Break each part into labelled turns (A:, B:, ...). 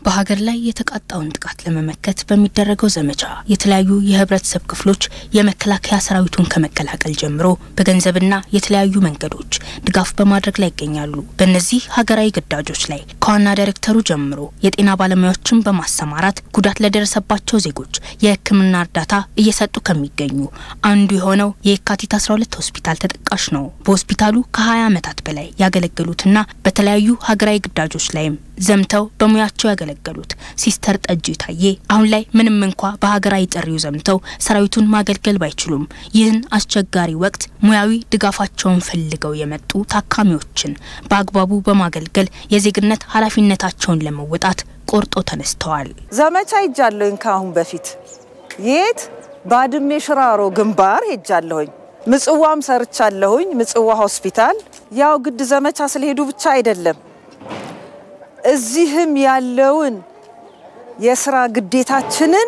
A: በሀገር ላይ የተቃጣውን ጥቃት ለመመከት በሚደረገው ዘመቻ የተለያዩ የህብረተሰብ ክፍሎች የመከላከያ ሰራዊቱን ከመቀላቀል ጀምሮ በገንዘብና የተለያዩ መንገዶች ድጋፍ በማድረግ ላይ ይገኛሉ። በእነዚህ ሀገራዊ ግዳጆች ላይ ከዋና ዳይሬክተሩ ጀምሮ የጤና ባለሙያዎችን በማሰማራት ጉዳት ለደረሰባቸው ዜጎች የሕክምና እርዳታ እየሰጡ ከሚገኙ አንዱ የሆነው የካቲት 12 ሆስፒታል ተጠቃሽ ነው። በሆስፒታሉ ከ20 ዓመታት በላይ ያገለገሉትና በተለያዩ ሀገራዊ ግዳጆች ላይም ዘምተው በሙያቸው ያገለገሉት ሲስተር ጠጅ ታዬ አሁን ላይ ምንም እንኳ በሀገራዊ ጥሪው ዘምተው ሰራዊቱን ማገልገል ባይችሉም ይህን አስቸጋሪ ወቅት ሙያዊ ድጋፋቸውን ፈልገው የመጡ ታካሚዎችን በአግባቡ በማገልገል የዜግነት ኃላፊነታቸውን ለመወጣት ቆርጦ ተነስተዋል።
B: ዘመቻ ሄጃለሁኝ። ከአሁን በፊት የት ባድሜ ሽራሮ ግንባር ሄጃለሁኝ። ምጽዋም ሰርቻለሁኝ። ምጽዋ ሆስፒታል ያው ግድ ዘመቻ ስለሄዱ ብቻ አይደለም እዚህም ያለውን የስራ ግዴታችንን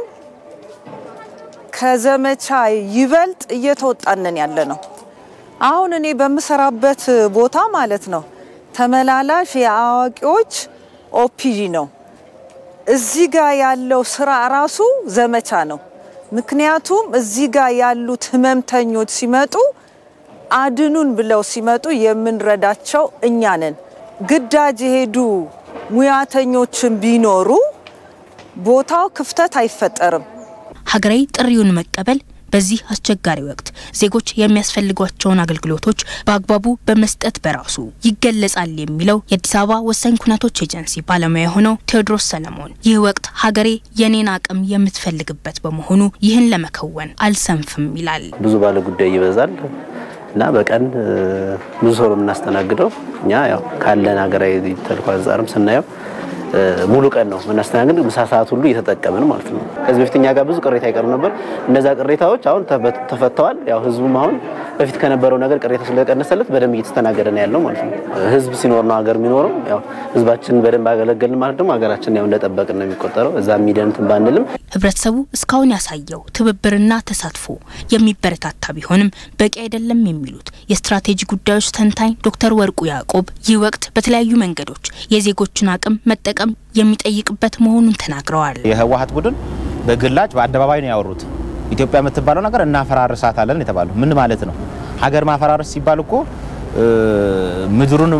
B: ከዘመቻ ይበልጥ እየተወጣንን ያለ ነው። አሁን እኔ በምሰራበት ቦታ ማለት ነው ተመላላሽ የአዋቂዎች ኦፒዲ ነው። እዚህ ጋር ያለው ስራ ራሱ ዘመቻ ነው። ምክንያቱም እዚህ ጋር ያሉት ህመምተኞች ሲመጡ አድኑን ብለው ሲመጡ የምንረዳቸው እኛ ነን። ግዳጅ የሄዱ ሙያተኞችን ቢኖሩ ቦታው ክፍተት አይፈጠርም።
A: ሀገራዊ ጥሪውን መቀበል በዚህ አስቸጋሪ ወቅት ዜጎች የሚያስፈልጓቸውን አገልግሎቶች በአግባቡ በመስጠት በራሱ ይገለጻል የሚለው የአዲስ አበባ ወሳኝ ኩነቶች ኤጀንሲ ባለሙያ የሆነው ቴዎድሮስ ሰለሞን ይህ ወቅት ሀገሬ የኔን አቅም የምትፈልግበት በመሆኑ ይህን ለመከወን አልሰንፍም ይላል።
C: ብዙ ባለ ጉዳይ ይበዛል እና በቀን ብዙ ሰው ነው የምናስተናግደው። እኛ ያው ካለን ሀገራዊ ተልዕኮ አንጻርም ስናየው ሙሉ ቀን ነው የምናስተናግድ፣ ምሳ ሰዓት ሁሉ እየተጠቀምን ማለት ነው። ከዚህ በፊት እኛ ጋር ብዙ ቅሬታ ይቀሩ ነበር። እነዛ ቅሬታዎች አሁን ተፈተዋል። ያው ህዝቡም አሁን በፊት ከነበረው ነገር ቅሬታ ስለቀነሰለት በደንብ እየተስተናገደ ነው ያለው ማለት ነው። ህዝብ ሲኖር ነው ሀገር የሚኖረው። ያው ህዝባችን በደንብ አገለገልን ማለት ደግሞ ሀገራችን ያው እንደጠበቅን ነው የሚቆጠረው። እዛ ሚደንትን ባንልም
A: ህብረተሰቡ እስካሁን ያሳየው ትብብርና ተሳትፎ የሚበረታታ ቢሆንም በቂ አይደለም የሚሉት የስትራቴጂ ጉዳዮች ተንታኝ ዶክተር ወርቁ ያዕቆብ ይህ ወቅት በተለያዩ መንገዶች የዜጎችን አቅም መጠቀም የሚጠይቅበት መሆኑን ተናግረዋል።
D: የህወሀት ቡድን በግላጭ በአደባባይ ነው ያወሩት። ኢትዮጵያ የምትባለው ነገር እናፈራርሳታለን የተባለው ምን ማለት ነው? ሀገር ማፈራረስ ሲባል እኮ ምድሩንም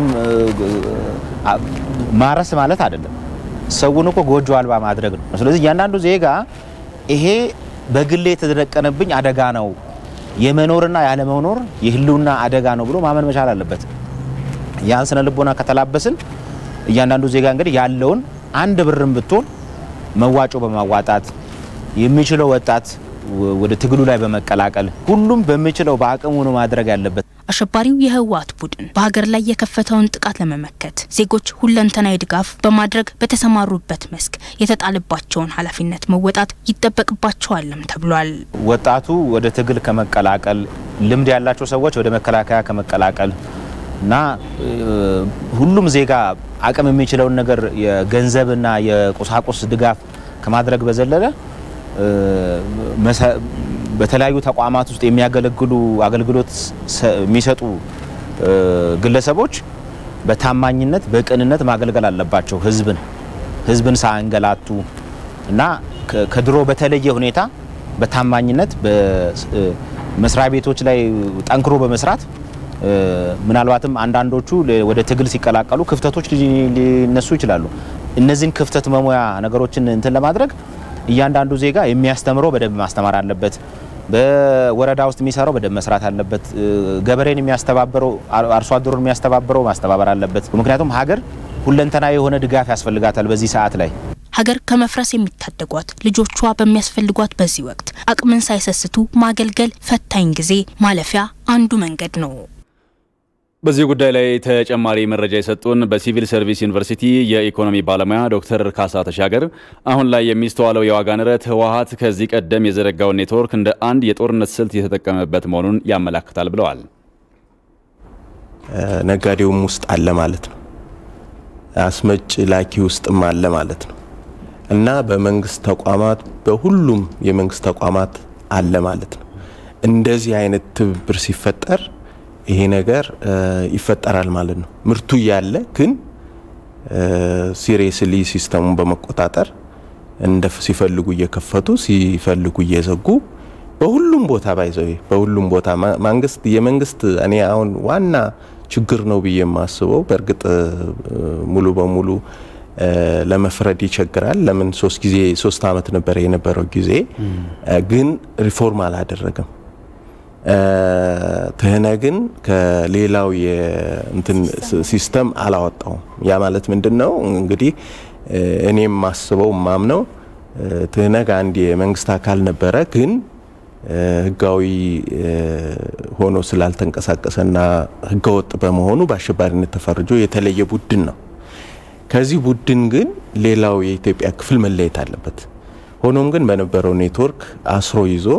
D: ማረስ ማለት አይደለም። ሰውን እኮ ጎጆ አልባ ማድረግ ነው። ስለዚህ እያንዳንዱ ዜጋ ይሄ በግሌ የተደቀነብኝ አደጋ ነው፣ የመኖርና ያለመኖር የህልውና አደጋ ነው ብሎ ማመን መቻል አለበት። ያን ስነ ልቦና ከተላበስን እያንዳንዱ ዜጋ እንግዲህ ያለውን አንድ ብርም ብትሆን መዋጮ በማዋጣት የሚችለው ወጣት ወደ ትግሉ ላይ በመቀላቀል ሁሉም በሚችለው በአቅሙ ነው ማድረግ ያለበት።
A: አሸባሪው የህወሓት ቡድን በሀገር ላይ የከፈተውን ጥቃት ለመመከት ዜጎች ሁለንተናዊ ድጋፍ በማድረግ በተሰማሩበት መስክ የተጣለባቸውን ኃላፊነት መወጣት ይጠበቅባቸዋልም ተብሏል።
D: ወጣቱ ወደ ትግል ከመቀላቀል ልምድ ያላቸው ሰዎች ወደ መከላከያ ከመቀላቀል እና ሁሉም ዜጋ አቅም የሚችለውን ነገር የገንዘብና የቁሳቁስ ድጋፍ ከማድረግ በዘለለ በተለያዩ ተቋማት ውስጥ የሚያገለግሉ አገልግሎት የሚሰጡ ግለሰቦች በታማኝነት በቅንነት ማገልገል አለባቸው። ህዝብን ህዝብን ሳያንገላቱ እና ከድሮ በተለየ ሁኔታ በታማኝነት በመስሪያ ቤቶች ላይ ጠንክሮ በመስራት ምናልባትም አንዳንዶቹ ወደ ትግል ሲቀላቀሉ ክፍተቶች ሊነሱ ይችላሉ። እነዚህን ክፍተት መሙያ ነገሮችን እንትን ለማድረግ እያንዳንዱ ዜጋ የሚያስተምረው በደንብ ማስተማር አለበት። በወረዳ ውስጥ የሚሰራው በደንብ መስራት አለበት። ገበሬን የሚያስተባብረው አርሶ አደሩን የሚያስተባብረው ማስተባበር አለበት። ምክንያቱም ሀገር ሁለንተናዊ የሆነ ድጋፍ ያስፈልጋታል። በዚህ ሰዓት ላይ
A: ሀገር ከመፍረስ የሚታደጓት ልጆቿ በሚያስፈልጓት በዚህ ወቅት አቅምን ሳይሰስቱ ማገልገል ፈታኝ ጊዜ ማለፊያ አንዱ መንገድ ነው።
E: በዚህ ጉዳይ ላይ ተጨማሪ መረጃ የሰጡን በሲቪል ሰርቪስ ዩኒቨርሲቲ የኢኮኖሚ ባለሙያ ዶክተር ካሳ ተሻገር አሁን ላይ የሚስተዋለው የዋጋ ንረት ህወሀት ከዚህ ቀደም የዘረጋውን ኔትወርክ እንደ አንድ የጦርነት ስልት የተጠቀመበት መሆኑን ያመላክታል ብለዋል።
F: ነጋዴውም ውስጥ አለ ማለት ነው። አስመጭ ላኪ ውስጥም አለ ማለት ነው እና በመንግስት ተቋማት በሁሉም የመንግስት ተቋማት አለ ማለት ነው። እንደዚህ አይነት ትብብር ሲፈጠር ይሄ ነገር ይፈጠራል ማለት ነው። ምርቱ እያለ ግን ሲሪየስሊ ሲስተሙን በመቆጣጠር እንደ ሲፈልጉ እየከፈቱ ሲፈልጉ እየዘጉ በሁሉም ቦታ ባይዘው በሁሉም ቦታ መንግስት የመንግስት እኔ አሁን ዋና ችግር ነው ብዬ የማስበው በእርግጥ ሙሉ በሙሉ ለመፍረድ ይቸግራል። ለምን ሶስት ጊዜ ሶስት አመት ነበረ የነበረው ጊዜ ግን ሪፎርም አላደረገም። ትህነግን ከሌላው የእንትን ሲስተም አላወጣውም። ያ ማለት ምንድን ነው እንግዲህ እኔም ማስበው ማምነው ትህነግ አንድ የመንግስት አካል ነበረ ግን ህጋዊ ሆኖ ስላልተንቀሳቀሰና ህገወጥ በመሆኑ በአሸባሪነት ተፈርጆ የተለየ ቡድን ነው። ከዚህ ቡድን ግን ሌላው የኢትዮጵያ ክፍል መለየት አለበት። ሆኖም ግን በነበረው ኔትወርክ አስሮ ይዞ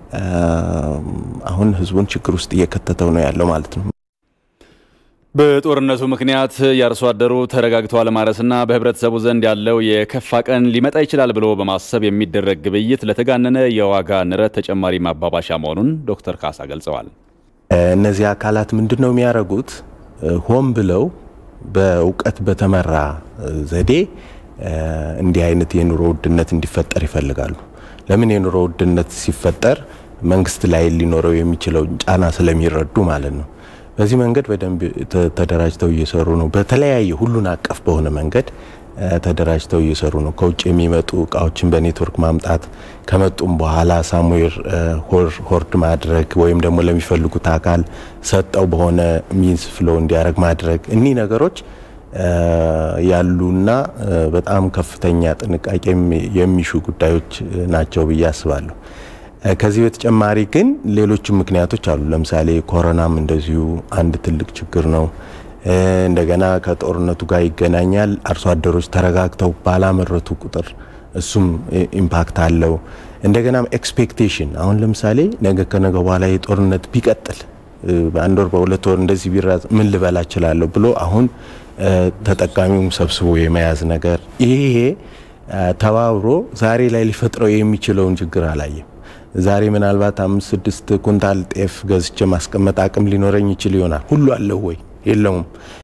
F: አሁን ህዝቡን ችግር ውስጥ እየከተተው ነው ያለው ማለት ነው።
E: በጦርነቱ ምክንያት የአርሶ አደሩ ተረጋግቶ አለማረስና በህብረተሰቡ ዘንድ ያለው የከፋ ቀን ሊመጣ ይችላል ብሎ በማሰብ የሚደረግ ግብይት ለተጋነነ የዋጋ ንረት ተጨማሪ ማባባሻ መሆኑን ዶክተር ካሳ ገልጸዋል።
F: እነዚህ አካላት ምንድን ነው የሚያደርጉት? ሆን ብለው በእውቀት በተመራ ዘዴ እንዲህ አይነት የኑሮ ውድነት እንዲፈጠር ይፈልጋሉ። ለምን የኑሮ ውድነት ሲፈጠር መንግስት ላይ ሊኖረው የሚችለው ጫና ስለሚረዱ ማለት ነው። በዚህ መንገድ በደንብ ተደራጅተው እየሰሩ ነው። በተለያየ ሁሉን አቀፍ በሆነ መንገድ ተደራጅተው እየሰሩ ነው። ከውጭ የሚመጡ እቃዎችን በኔትወርክ ማምጣት ከመጡም በኋላ ሳሙዌር ሆርድ ማድረግ ወይም ደግሞ ለሚፈልጉት አካል ሰጠው በሆነ ሚንስ ፍሎ እንዲያደርግ ማድረግ እኒህ ነገሮች ያሉና በጣም ከፍተኛ ጥንቃቄ የሚሹ ጉዳዮች ናቸው ብዬ አስባለሁ። ከዚህ በተጨማሪ ግን ሌሎችም ምክንያቶች አሉ። ለምሳሌ ኮሮናም እንደዚሁ አንድ ትልቅ ችግር ነው። እንደገና ከጦርነቱ ጋር ይገናኛል። አርሶ አደሮች ተረጋግተው ባላመረቱ ቁጥር እሱም ኢምፓክት አለው። እንደገናም ኤክስፔክቴሽን አሁን ለምሳሌ ነገ ከነገ በኋላ የጦርነት ቢቀጥል በአንድ ወር በሁለት ወር እንደዚህ ቢራዝ ምን ልበላ እችላለሁ ብሎ አሁን ተጠቃሚውም ሰብስቦ የመያዝ ነገር ይሄ ተባብሮ ዛሬ ላይ ሊፈጥረው የሚችለውን ችግር አላየም። ዛሬ ምናልባት አምስት ስድስት ኩንታል ጤፍ ገዝቼ ማስቀመጥ አቅም ሊኖረኝ ይችል ይሆናል። ሁሉ አለው ወይ? የለውም።